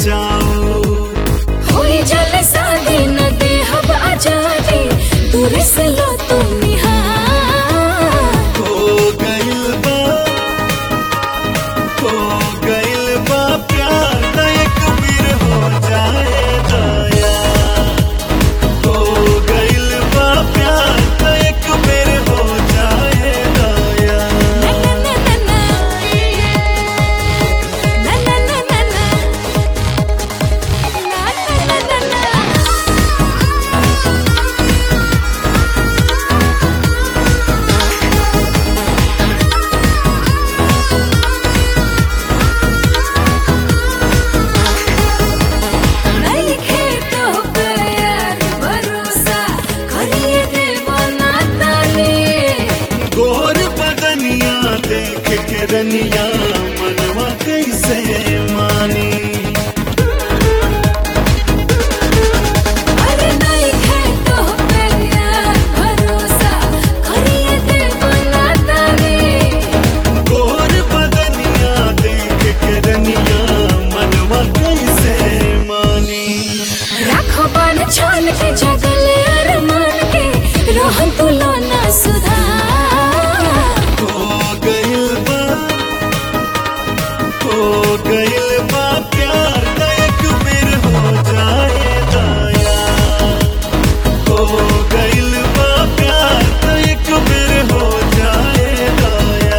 जाओ होई जल शादी न देहब आजादी दूर से लो तुम निहार हो गइल बा हो गइल बा प्यार न एक बेर हो जाए दया हो गइल बा प्यार न एक बेर हो जाए दया ना ना ना ना ना ना ना ना ना ना ना ना ना नहीं खेतो पे यार भरोसा करिए देवो ना ताले गोर बदनिया देख के रनिया मनवा कैसे मानी अरे नहीं खेतो पे यार भरोसा करिए देवो ना ताले गोर बदनिया देख के रनिया मनवा कैसे मानी राखो बाण छान के जगले अरमान के रोहन तुलो ना सुधार हो गइल बा हो गइल बा प्यार न एक बेर हो जाए दया हो गइल बा प्यार न एक बेर हो जाए दया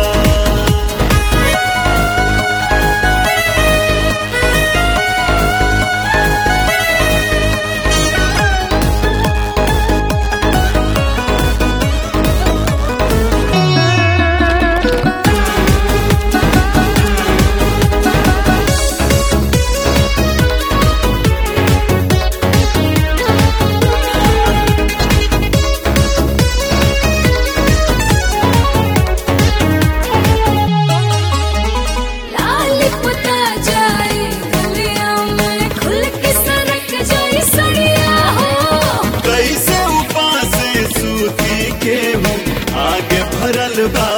लाल पुता जाए गलिया में खुल के सरक जाए सड़िया हो कैसे उपास सूती के हूँ आगे भरल बा